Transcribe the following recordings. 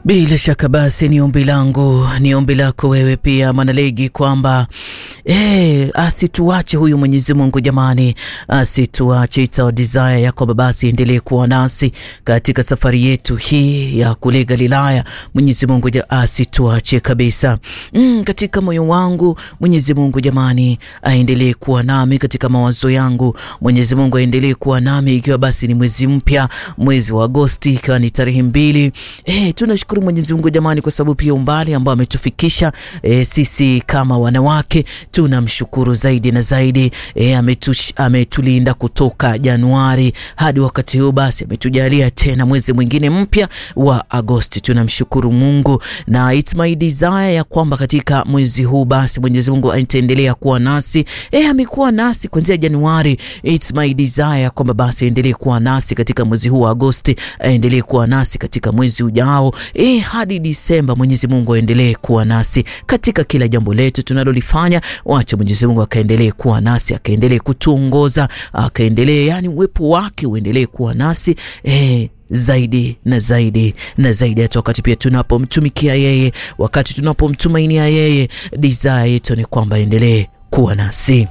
Bila shaka basi ni ombi langu, ni ombi lako wewe pia Mwanalegi, kwamba eh, asituache huyu Mwenyezi Mungu jamani, asituache. It's our desire ya kwamba basi endelee kuwa nasi katika safari yetu hii ya kule Galilaya. Mwenyezi Mungu asituache kabisa. Mm, katika moyo wangu Mwenyezi Mungu jamani, aendelee kuwa nami katika mawazo yangu. Mwenyezi Mungu aendelee kuwa nami, ikiwa basi ni mwezi mpya, mwezi wa Agosti, ikiwa ni tarehe mbili. Eh, tunashukuru Mwenyezi Mungu jamani, kwa sababu pia umbali ambao ametufikisha eh, sisi kama wanawake tunamshukuru zaidi na zaidi. Eh, ametulinda kutoka Januari hadi wakati huu, basi ametujalia tena mwezi mwingine mpya wa Agosti. Tunamshukuru Mungu na it's my desire ya kwamba katika mwezi huu basi Mwenyezi Mungu ataendelea kuwa nasi. Eh, amekuwa nasi kuanzia Januari. It's my desire ya kwamba basi aendelee kuwa nasi katika mwezi huu wa Agosti, aendelee kuwa nasi katika mwezi ujao eh, hadi Disemba. Mwenyezi Mungu aendelee kuwa nasi katika kila jambo letu tunalolifanya. Wacha Mwenyezi Mungu akaendelee kuwa nasi, akaendelee kutuongoza, akaendelee yani uwepo wake uendelee kuwa nasi eh, zaidi na zaidi na zaidi, hata wakati pia tunapomtumikia yeye, wakati tunapomtumainia yeye, desire yetu ni kwamba endelee kuwa nasi.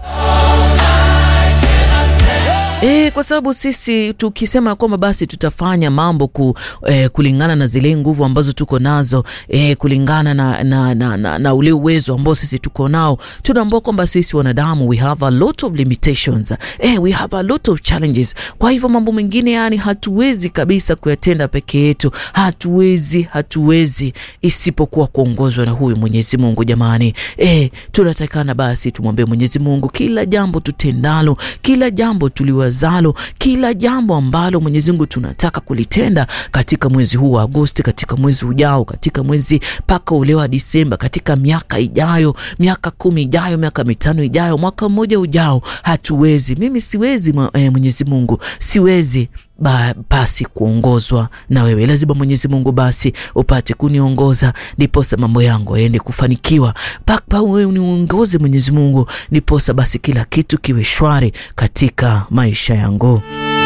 E, kwa sababu sisi tukisema kwamba basi tutafanya mambo ku, e, kulingana na zile nguvu ambazo tuko nazo e, kulingana na, na, na, na, na ule uwezo ambao sisi tuko nao, tunaambua kwamba sisi wanadamu we have a lot of limitations e, we have a lot of challenges. Kwa hivyo mambo mengine yani hatuwezi kabisa kuyatenda peke yetu, hatuwezi hatuwezi isipokuwa kuongozwa na huyu Mwenyezi Mungu. Jamani e, tunatakana basi tumwambie Mwenyezi Mungu kila jambo tutendalo, kila jambo tuliwa zalo kila jambo ambalo Mwenyezi Mungu tunataka kulitenda katika mwezi huu wa Agosti, katika mwezi ujao, katika mwezi mpaka ule wa Disemba, katika miaka ijayo, miaka kumi ijayo, miaka mitano ijayo, mwaka mmoja ujao, hatuwezi. Mimi siwezi eh, Mwenyezi Mungu siwezi Ba, basi kuongozwa na wewe, lazima Mwenyezi Mungu basi upate kuniongoza, ndiposa mambo yangu yaende kufanikiwa. Paka wewe uniongoze Mwenyezi Mungu, ndiposa basi kila kitu kiwe shwari katika maisha yangu.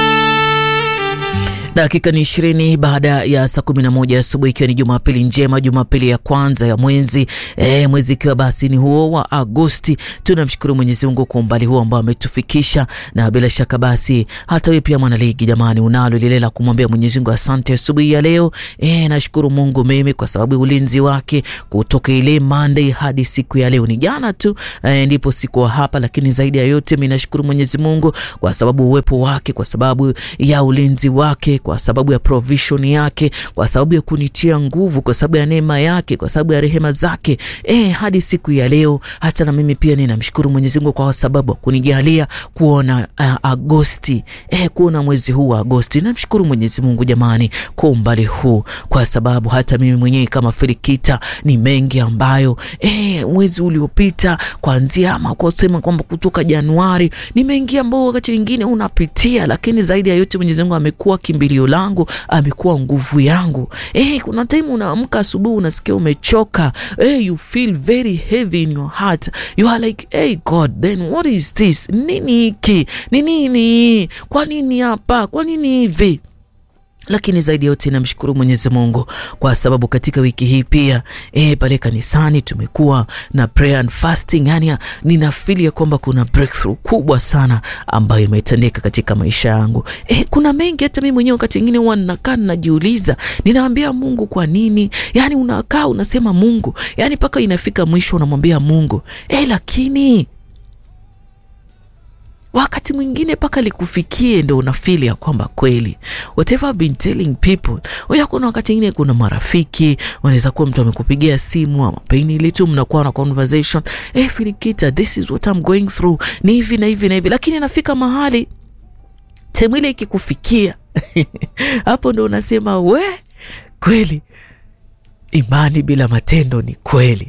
Dakika ni ishirini baada ya saa kumi na moja asubuhi, ikiwa ni Jumapili njema, Jumapili ya kwanza ya mwezi e, mwezi ikiwa basi ni huo wa Agosti. Tunamshukuru Mwenyezi Mungu kwa umbali huo ambao ametufikisha, na bila shaka basi hata wewe pia mwanaligi, jamani, unalo lile la kumwambia Mwenyezi Mungu asante asubuhi ya leo. E, nashukuru Mungu mimi kwa sababu ya ulinzi wake kutoka ile Monday hadi siku ya leo. Ni jana tu e, ndipo sikuwa hapa, lakini zaidi ya yote mimi nashukuru Mwenyezi Mungu kwa sababu uwepo wake, kwa sababu ya ulinzi wake kwa sababu ya provision yake, kwa sababu ya kunitia nguvu, kwa sababu ya neema yake, kwa sababu ya rehema zake eh, hadi siku ya leo. Hata na mimi pia ninamshukuru Mwenyezi Mungu kwa sababu kunijalia kuona uh, Agosti eh, kuona mwezi huu wa Agosti. Namshukuru Mwenyezi Mungu jamani, kwa umbali huu, kwa sababu hata mimi mwenyewe kama Filikita ni mengi ambayo eh, mwezi uliopita kuanzia ama kwa kusema kwamba kutoka Januari ni mengi ambao wakati mwingine unapitia, lakini zaidi ya yote Mwenyezi Mungu amekuwa kimbilio langu amekuwa nguvu yangu. Eh, kuna time unaamka asubuhi unasikia umechoka. Eh, you feel very heavy in your heart. You are like, hey God, then what is this? Nini hiki? Ni nini? Kwa nini hapa? Kwa nini hivi? Lakini zaidi yote namshukuru Mwenyezi Mungu kwa sababu katika wiki hii pia eh, pale kanisani tumekuwa na prayer and fasting. Yani ninafili ya kwamba kuna breakthrough kubwa sana ambayo imetendeka katika maisha yangu. Eh, kuna mengi hata mimi mwenyewe wakati mwingine huwa ninakaa ninajiuliza, ninaambia Mungu kwa nini? Yani unakaa unasema Mungu, yani mpaka inafika mwisho unamwambia Mungu eh, lakini wakati mwingine mpaka likufikie ndo unafili ya kwamba kweli whatever I've been telling people. Oya, kuna wakati mwingine kuna marafiki wanaweza kuwa mtu amekupigia simu ama pengine tu mnakuwa na conversation eh, Filikita, this is what I'm going through, ni hivi na hivi na hivi, lakini nafika mahali temu ile ikikufikia hapo ndo unasema we, kweli imani bila matendo ni kweli